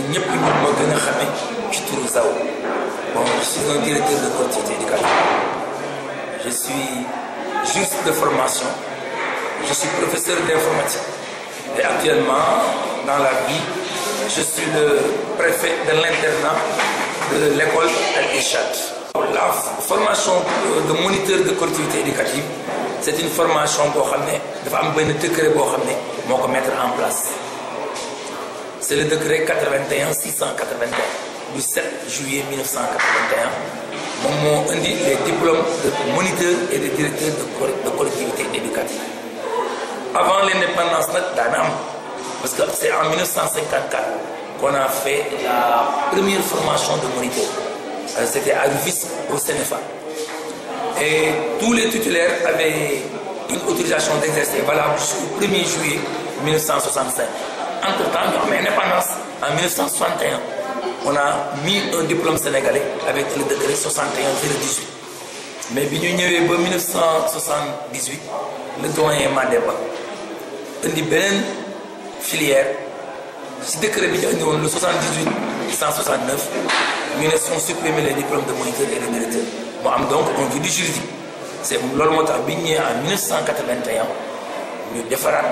ñëpp ñu ma gën a xamee ci turu Zaw bon je suis un directeur de collectivité éducative je suis juriste de formation je suis professeur d'informatique et actuellement dans la vie je suis le préfet de l'internat de l'école Al-Irchad la formation de moniteur de collectivité éducative c'est une formation boo xam ne dafa am benn décret boo xam ne moo ko mettre en place c'est le décret 81 681 du 7 juillet 1981 moom moo indi les diplômes de moniteur et de directeur de collectivité éducative avant l'indépendance nag daana am parce que c'est en 1954 qu'on a fait la première formation de moniteur c'était à Rufisque au Sénégal et tous les titulaires avaient une autorisation d'exercer valable jusqu'au 1er juillet 1965 entre-temps ñu am indépendance en 1961 on a mis un diplôme sénégalais avec le décret 61 018 mais bi ñu ñëwee ba 1978 le doyen Mademba indi beneen filière ci décret bi ñu indi woon le 78 169 ñu ne sont supprimés les diplômes de moniteur et de directeur mu am donc un vide juridique c'est loolu moo tax bi ñu ñëwee en 1981 ñu defaraat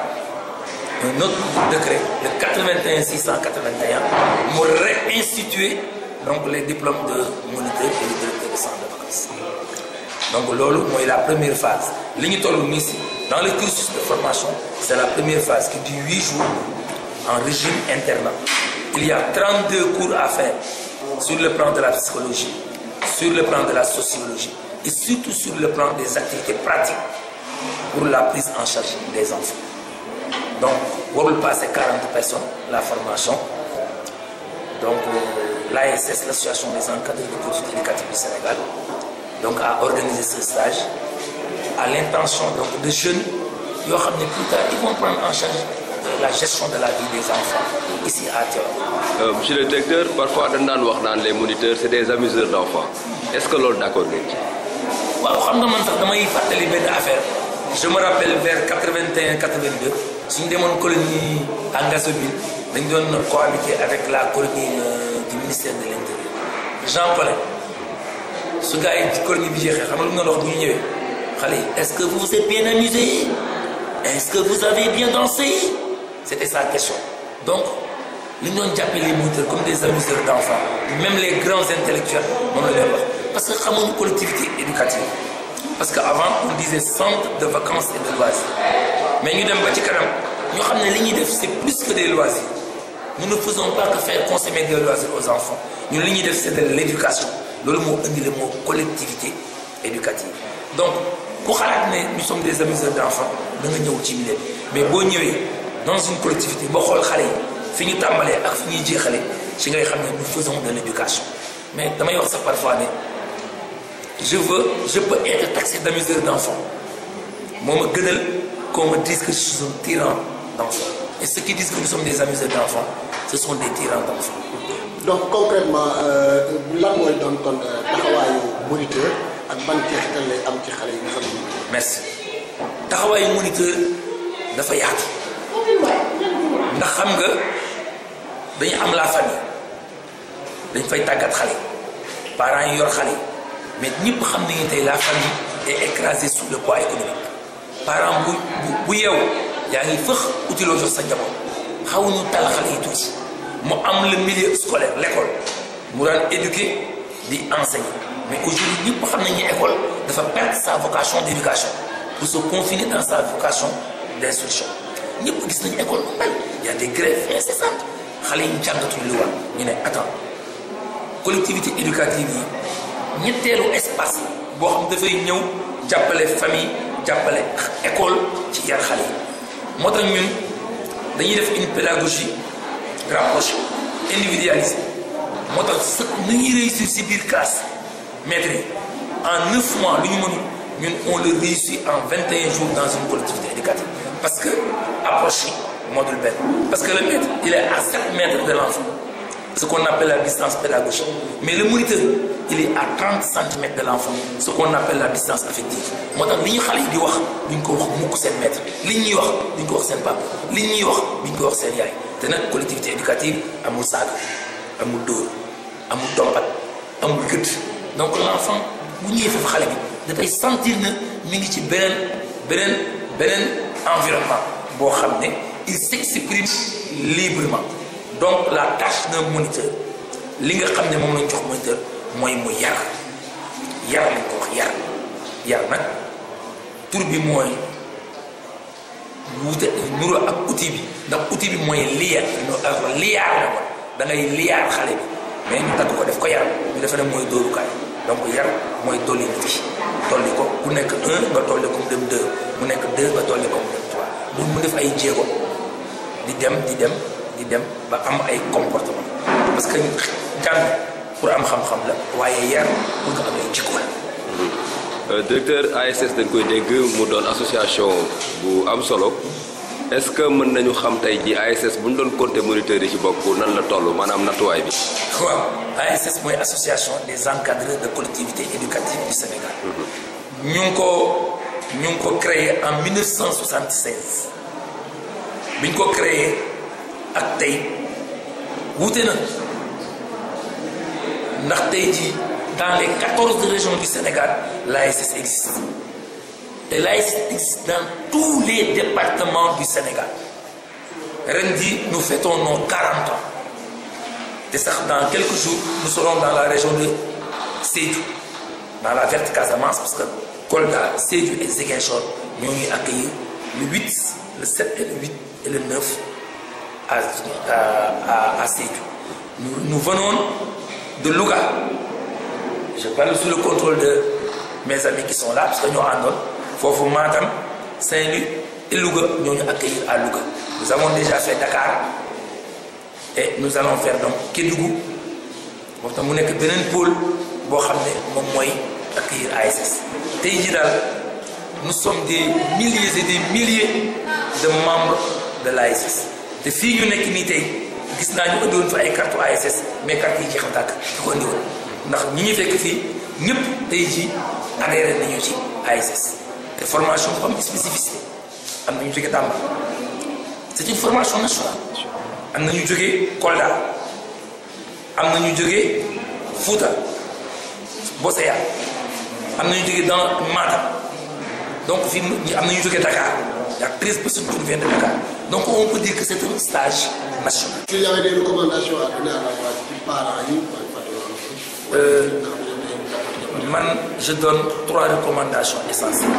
un autre décret le 81 681 mu réinstituer donc les diplômes de moniteur et de directeur de centre de vacances donc loolu mooy la première phase li ñu toll nii si dans le cursus de formation c'est la première phase qui dure huit jours en régime internat il y a 32 cours à faire sur le plan de la psychologie sur le plan de la sociologie et surtout sur le plan des activités pratiques pour la prise en charge des enfants donc warul passer 40 personnes la formation donc euh, l'ASS l'association des encadreurs de politique éducative du Sénégal donc a organisé ce stage à l'intention donc de jeunes yoo xam ne plus tard ils vont prendre en charge la gestion de la vie des enfants ici à Tivaouane. monsieur le directeur parfois dañ daan wax naan les moniteurs c'est des amuseurs d'enfants est-ce que loolu d'accord ngeen ci. waaw xam nga man sax damay fàttali benn affaire je me rappelle vers 81 82 suñu demoon colonie à Ngazobil dañ doon cohabiter avec la colonie du ministère de l'intérieur Jean Paulin su gars yi colonie bi jeexee xam nga lu mu doon wax bu ñu ñëwee xale yi est-ce que vous vous êtes bien amusé est-ce que vous avez bien dansé c'était sa question donc li ñu doon jàppee les moniteurs comme des amuseurs d'enfants même les grands intellectuels moom la leen wax parce que xamuñu collectivité éducative parce que avant on disait centre de vacances et de loisirs mais ñu dem ba ci kanam ñoo xam ne li ñuy def c'est plus que des loisirs nous ne faisons pas que faire consommer des loisirs aux enfants ñun li ñuy def c'est de l'éducation loolu moo indi le mot collectivité éducative donc ku xalaat ne nous sommes des amuseurs d'enfants da nga ñëw ci milieu mais boo ñëwee dans une collectivité boo xool xale yi fi ñu tàmbalee ak fi ñuy jeexale ci ngay xam ne nous faisons de l'éducation mais damay wax sax parfois ne je veux je peux être taxé d'amuseur d'enfants moo ma gënal qu'on me dise que je suis un tyran d'enfants et ceux qui disent que nous sommes des amuseurs d'enfants ce sont des tyrans d'enfants donc concrètement lan mooy doon kon taxawaayu moniteur ak ban jeexital lay am ci xale yi nga xam ne. merci taxawaayu moniteur dafa yaatu ndax xam nga dañu am la famille dañ fay tàggat xale parents yi yor xale mais ñëpp xam nañu tey la famille est écrasée sous le poids économique parent bu bu bu yeewu yaa ngi fëx utiloo jox sa njaboot xawuñu tal xale yi tuuti mu am le milieu scolaire l'école mu daan éduquer di enseigner mais aujourd'hui ñëpp xam nañu école dafa perdre sa vocation d'éducation pour se confiner dans sa vocation d'instruction ñëpp gis nañu école bu mel y a des grèves incessantes xale yi jàngatuñu lu war ñu ne attends collectivité éducative yi ñetteelu espace boo xam dafay ñëw jàppale famille jàppale école ci yar xale yi moo tax ñun dañuy def une pédagogie rapprochée individualisée moo tax sa nu ñuy réussir si biir classe maître yi en neuf mois lu ñu mënul ñun on le réussit en vingt et un jours dans une collectivité éducative parce que approche module benn parce que le maître il est à sept mètres de l'enfant ce qu'on appelle la distance pédagogique mais le moniteur il est à 30 centimètres de l'enfant ce qu'on appelle la distance affective moo tax li ñu xale yi di wax duñ ko wax mukk seen maître li ñuy wax duñ ko wax seen papa li ñuy wax duñ ko wax seen yaay te nag collectivité éducative amul saaga amul dóor amul dompat amul gëdd donc l'enfant bu ñëwee foofu xale bi dafay sentir na mi ngi ci beneen beneen beneen environnement boo xam ne il s'exprime librement donc la tâche d'un moniteur li nga xam ne moom lañ jox moniteur mooy mu yar yar lañ ko wax yar yar nag tur bi mooy wuute nuro ak outil bi ndax outil bi mooy liya liyaar la ko da ngay liyaar xale bi mais ñu tagg ko def ko yar ñu defe ne mooy dóorukaay donc yar mooy dolli nit ki dolli ko bu nekk un nga dolli ko mu dem deux mu nekk deux nga dolli ko mu dem trois mu mu def ay jéego di dem di dem di dem ba am ay comportement parce que jàng pour am xam-xam la waaye yar pour nga am ay jikko la directeur ASS dañ koy dégg mu doon association bu am solo est-ce que mën nañu xam tey ji ASS bu ñu doon compter moniteurs yi ci bokk nan la toll maanaam nattuwaay bi. waaw ASS mooy association des encadreurs de collectivités éducatives du Sénégal. ñu ngi ko ñu ngi ko créé en 1976 bi ñu ko créé ak tey wuute na ndax tey jii dans les 14 régions du Sénégal l'ASS existe et l'ASS existe dans tous les départements du Sénégal ren jii nous fêtons nos 40 ans te sax dans quelques jours nous serons dans la région de Sédhiou dans la verte Casamance parce que Kolda Sédhiou et Ziguinchor ñoo ñuy accueillir le 8 le 7 et le 8 et le 9 à à à Sédhiou nous nous venons de Louga je parle sous le contrôle de mes amis qui sont là parce que ñoo àndoon foofu Matam Saint-Louis et Louga ñoo ñu accueillir à Louga nous avons déjà fait Dakar et nous allons faire donc Kédougou moom tam mu nekk beneen pôle boo xam ne moom mooy accueillir ASS tey jii daal nous sommes des milliers et des milliers de membres de l'ASS te fii ñu nekk nii tey gis naa ñu ëndiwoon fa ay carte ASS mais carte yi jeex na tàkk di ko ëndiwoon ndax ñi ñu fekk fii ñëpp tey jii adhéré nañu ci ASS te formation bu am spécificité am na ñu jóge Tamba c'est une formation nationale am na ñu jóge Kolda am na ñu jóge Fouta Boseya am na ñu jóge dans Matam donc fii am na ñu jóge Dakar y a 13 personnes qui viennent de Dakar donc on peut dire que c'est un stage national. Est-ce qu'il y avait des recommandations à donner à la fois ci parents yi Euh, man je donne trois recommandations essentielles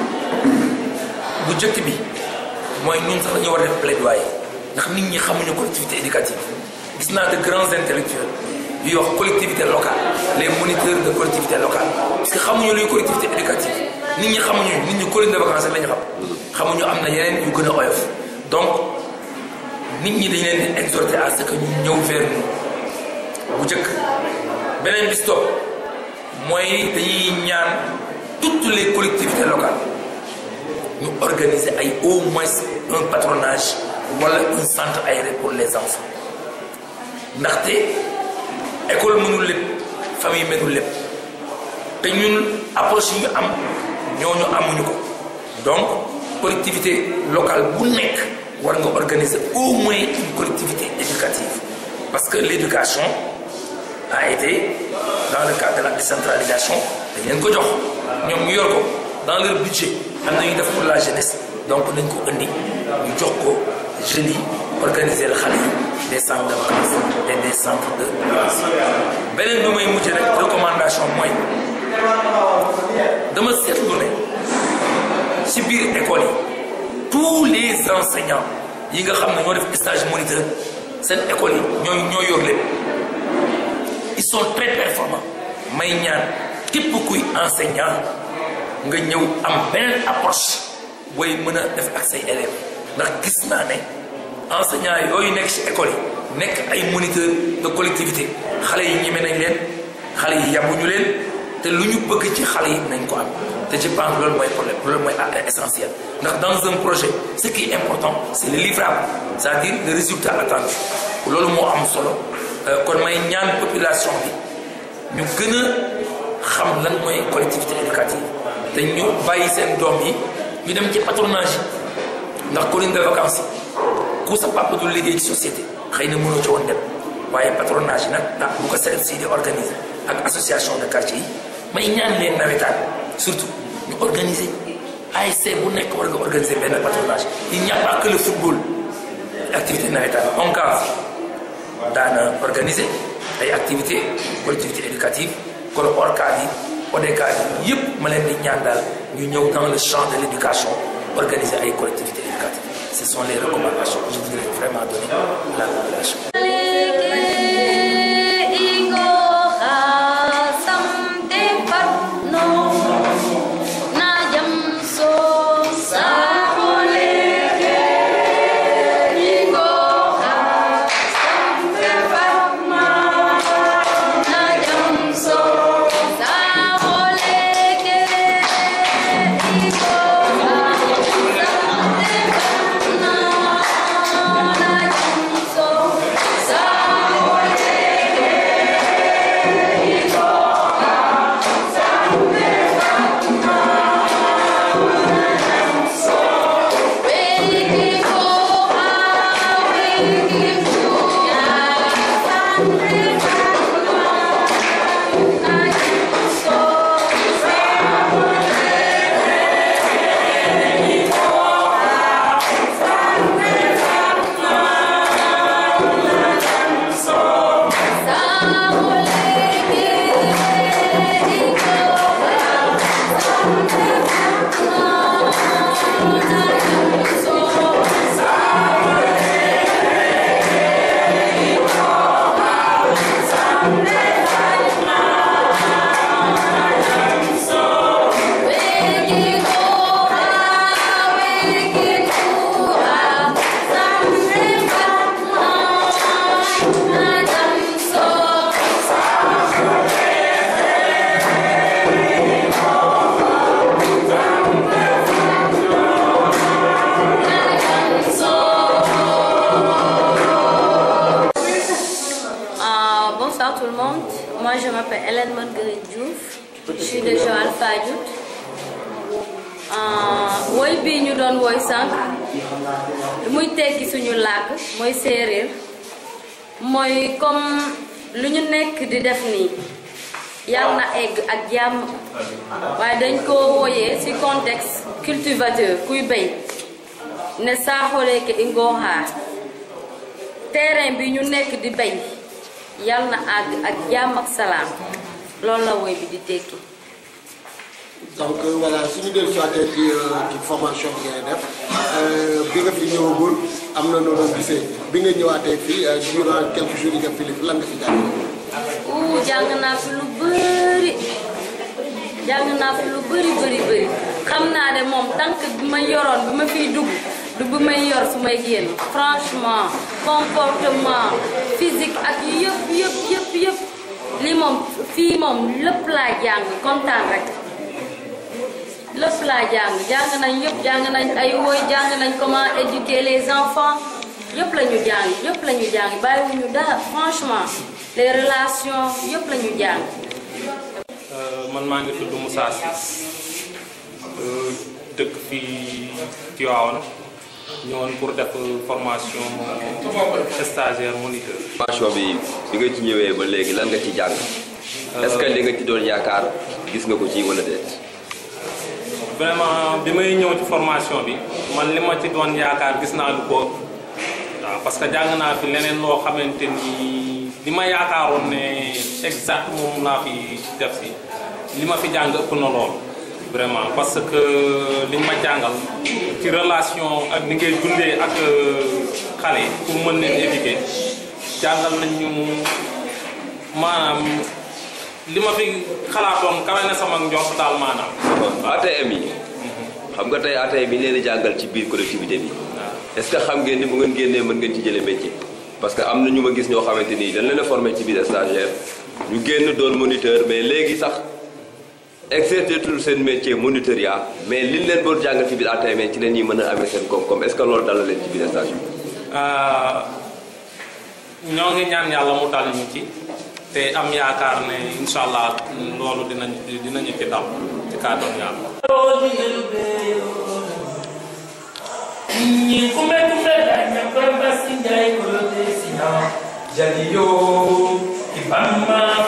bu njëkk bi mooy ñun sax dañu war a def plaidoyer ndax nit ñi xamuñu collectivité éducative gis naa de grands intellectuels yuy wax collectivité locale les moniteurs de collectivité locale parce que xamuñu luy collectivité éducative nit ñi xamuñu nit ñi colonie de vacances la ñu xam xamuñu am na yeneen yu gën a oyof donc nit ñi dañu leen di exhorter à ce que ñu ñëw vers nous bu njëkk beneen bis topp mooy dañuy ñaan toutes les collectivités locales ñu organiser ay au moins un patronage wala un centre aéré pour les enfants ndaxte école mënul lépp famille mënul lépp te ñun approche yi ñu am ñooñu amuñu ko donc collectivité locale bu nekk war nga organiser au moins une collectivité éducative parce que l'éducation a été dans le cadre de la décentralisation dañ leen ko jox ñoom ñu yor ko dans leur budget am na ñuy def pour la jeunesse donc nañ ko indi ñu jox ko jeunes yi organiser la xale yi des centres de vacances et des centres de beneen bi may mujj rek recommandation mooy dama seetlu ne ci biir école yi tous les enseignants yi nga xam ne ñoo def stage moniteur seen école yi ñoo ñoo yor lépp ils sont très performants may ñaan képp kuy enseignant nga ñëw am beneen approche booy mën a def ak say élèves ndax gis naa ne enseignant yooyu nekk ci école yi nekk ay moniteurs de collectivité xale yi ñeme nañ leen xale yi yabuñu leen te lu ñu bëgg ci xale yi nañ ko am te je pense loolu mooy problème loolu mooy essentiel ndax dans un projet ce qui est important c'est le livrable c'est-à-dire le résultat attendu loolu moo am solo kon may ñaan population bi ñu gën a xam lan mooy collectivité éducative te ñu bàyyi seen doom yi ñu dem ci patronage yi ndax colonie de vacances yi ku sa papa du liggéey ci société xëy na mënoo ci woon dem waaye patronage yi nag ah bu ko CFC di organiser ak association de quartier yi may ñaan leen nawetaan surtout ñu organiser ASC bu nekk war nga organiser benn patronage il n'y a pas que le football activité nawetaan ONCAV daana organiser ay activités collectivité éducative kon ORCAV yi ODCAV yi yëpp ma leen di ñaan daal ñu ñëw dans le champ de l'éducation organiser ay collectivités éducatives ce sont les recommandations que je voudrais vraiment donner à la population Bonsoir tout le monde. Moi, je m'appelle Hélène Marguerite Diouf. Je suis de Joal Fadiouth. woy bii ñu doon woy sànq muy tekki suñu làkk mooy séeréer mooy comme lu ñu nekk di def nii yàlla na egg ak jàmm waaye dañ ko wooyee ci contexte cultivateur kuy béy ne saaxoleeke i ngooxaar terrain bi ñu nekk di béy yàlla na àgg ak jàmm ak salaam loolu la woy bi di tekki donc voilà suñu dellu siwaatee ci ci formation bi ngay def bi nga fi ñëwagul am na noonu gisee bi nga ñëwaatee fii durant quelques jours yi nga fi li lan nga fi jàng uu jàng naa fi lu bëri jàng naa fi lu bëri bëri bëri xam naa ne moom tànk bi ma yoroon bi ma fiy dugg du bi may yor su may génn franchement comportement physique ak yëpp yëpp yëpp yëpp lii moom fii moom lépp laa jàng kontaan rek lépp laa jàng jàng nañ yëpp jàng nañ ay woy jàng nañ comment éduquer les enfants yëpp la ñu jàng yëpp la ñu jàng bàyyiwuñu dara franchement les relations yëpp la ñu jàng. man maa ngi tudd Moussa Ciss dëkk fii Tivaouane ñëwoon pour def formation stagiaire moniteur. formation bi bi nga ci ñëwee ba léegi lan nga ci jàng. est-ce que li nga ci doon yaakaar gis nga ko ci wala déet. vraiment bi may ñëw ci formation bi man li ma ci doon yaakaar gis naa lu ko waaw parce que jàng naa fi leneen loo xamante ni li ma yaakaaroon ne exact moom laa fi def si li ma fi jàng ëpp na lool vraiment parce que liñ ma jàngal ci relation ak ni ngay dundee ak xale yi pour mën leen éduquer jàngal nañ ñu maanaam li ma fi xalaatoon kawe na sama njort daal maanaam. ATM yi xam nga tey ATM yi leen di jàngal ci biir collectivité bi est-ce que xam ngeen ni bu ngeen génnee mën ngeen ci jëlee métier parce que am na ñu ma gis ñoo xamante ni dañ leen a formé ci biir stagiaire ñu génn doon moniteur mais léegi sax exercer tout seen métier monitorat mais liñ leen doon jàngal ci biir ATM ci leen ñuy mën a amee seen koom-koom est-ce que loolu dal na leen ci biir stage bi. ñoo ngi ñaan yàlla mu dal ñu ci te am yaakaar ne incha allah loolu dinañ dinañu ci dal ci kàddoon yàlla. Ni kumbe kumbe danya kwamba sinjai kulote sina jaliyo ibama